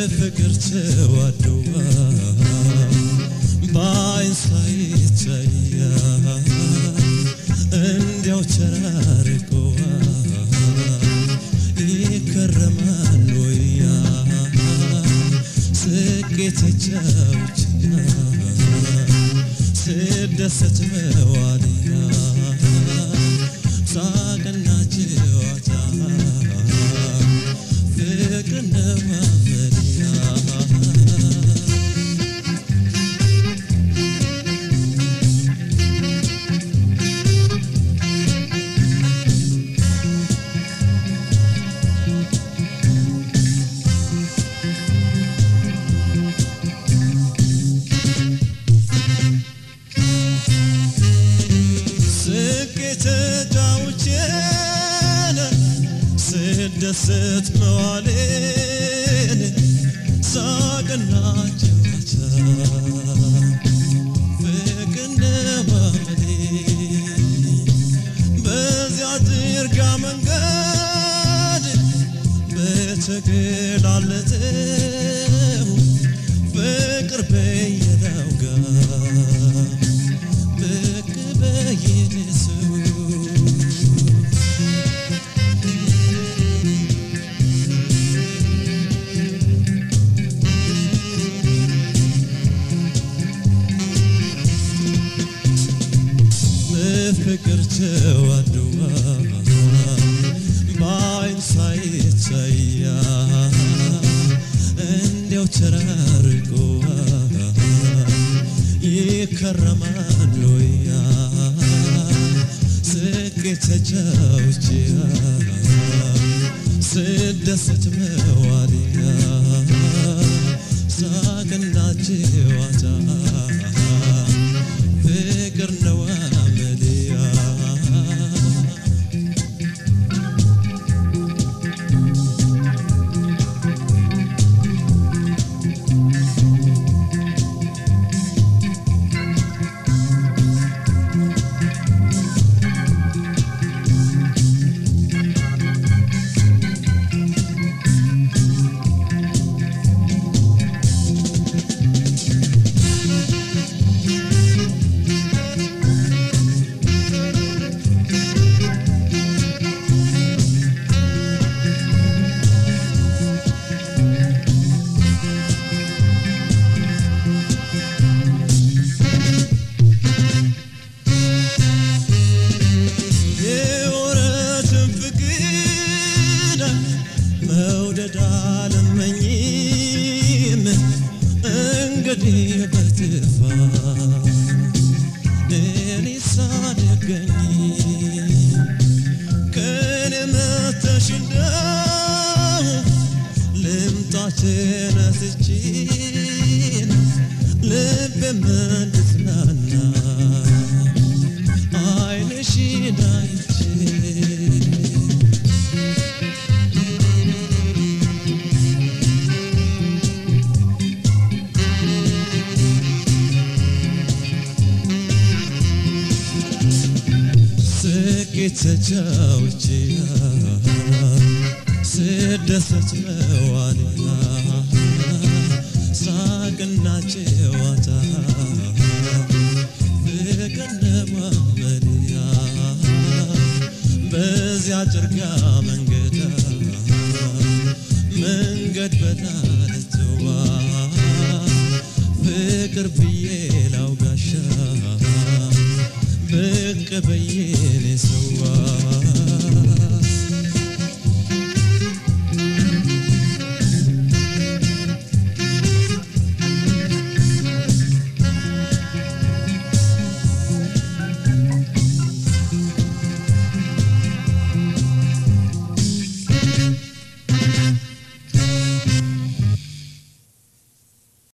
በፍቅር ተዋደዋ በአይን ሳይታያ እንዲያው ተራርቀዋ ይከረማል ወያ ስቄ ተጫውችያ ስደሰት መዋልያ ሳቅና ጨዋታ ፍቅር ነማመልያ ስቄ ተጫውቼን ስደሰት መዋሌን ሳቅና ጨዋታ ፍቅር ነማመሌ በዚያ ዝርጋ መንገድ በተገላለጠው ፍቅር በየዳው ጋር ብቅ በየደሰው በፍቅር ተዋደዋ በአይን ሳይታያ እንዲያው ተራርቀዋ ይከረማል ወያ ስቄ ተጫውቼያ ስደሰት መዋልያ ሳቅና ጨዋታ ፍቅር ነው አመልያ የወረትን ፍቅር መውደድ አልመኝም እንግዲህ በትፋ እኔ ሳደገኝ ከኔ መተሽ እንደው ልምጣ ተነስቼን ልቤ እንድትናና አይንሽን አይቼ ስቄ ተጫውቼያ ስደሰት መዋልያ ሳቅና ጨዋታ ፍቅር ነማመልያ በዚያ ጭርጋ መንገዳ መንገድ በዳርትዋ ፍቅር ብዬ ላውጋሻ ብቅ በየ